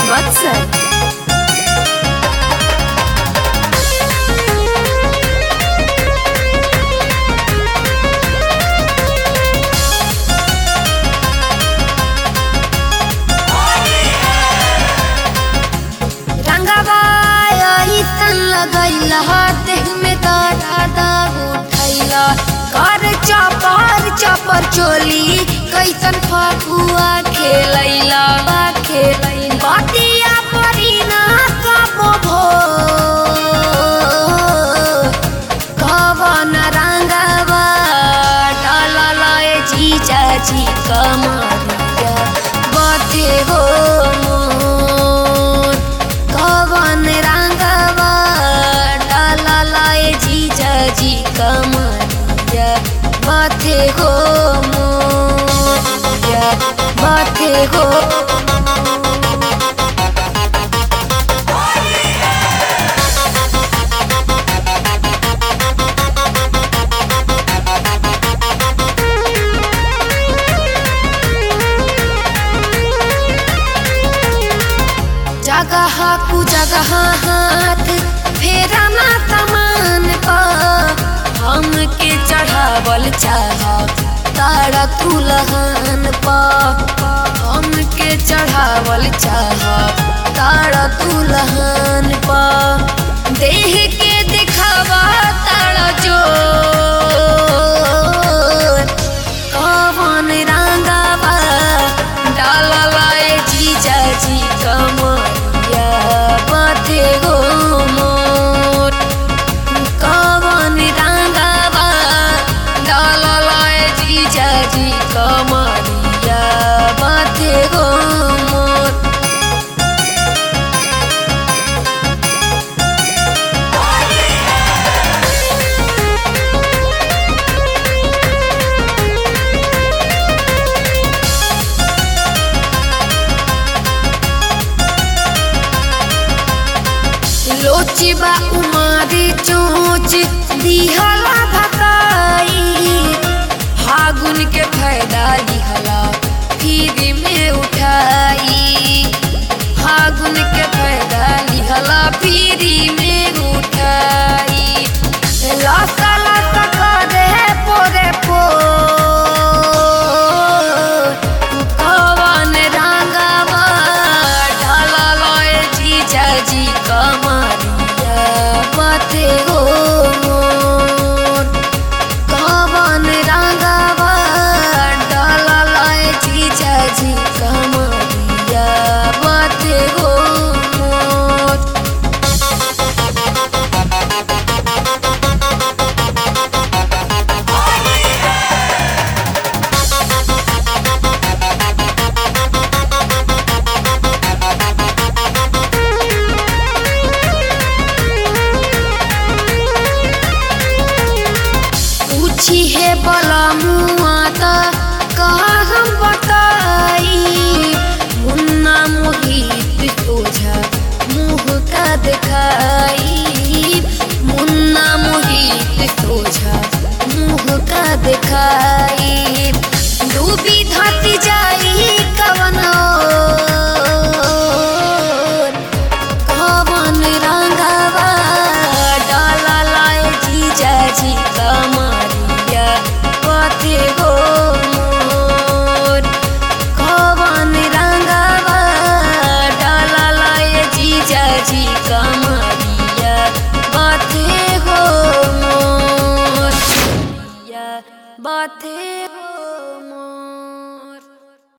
Whatsapp. रंगवा अइसन लगैला देह में दर्द उठैला कर चपर चपर चोली कैसन फकुआ खेलैला खेलैला बतिया परी ना कबो भो कवन रंगवा डालल जीजा जी कमरिया बते हो मोर कवन रंगवा डालल जीजा जी कमरिया बते हो मोर बते हो जगह कु जगह हाथ फेरा ना तमान पा हमके चढ़ावल चाह तारा तुलहन पा हमके चढ़ावल चाह तारा तुलहन पा देह के दिखावा तारा जो कवन रंगवा डालला जीजा जी कमरिया बाते गो मोर कवन रंगवा डालला जीजा जी कमरिया बाते गो मोर लोची बा उमारी चोच दिहला भकाई फागुन के फायदा लिहला फिर में उठाई फागुन के फायदा लिहला फिर में उठाई लासा लासा करे पोरे पो कवन रंगवा ढालल जीजा जी कमरिया बाते हो मोर कवन रंगवा ढालल जीजा जी कमरिया बाते हो मोर पूछी है बला मुआ त कहा हम बताई मुन्ना मोहित सोझा मुँह का दिखाई मुन्ना मोहित सोझा मुँह का दिखाई डूबी धरती जाई कवनो कवन रंगवा डालल जीजा जी कमरिया पते हो मोर कवन रंगवा डालल जीजा जी कमरिया पते हो मोर बाते हो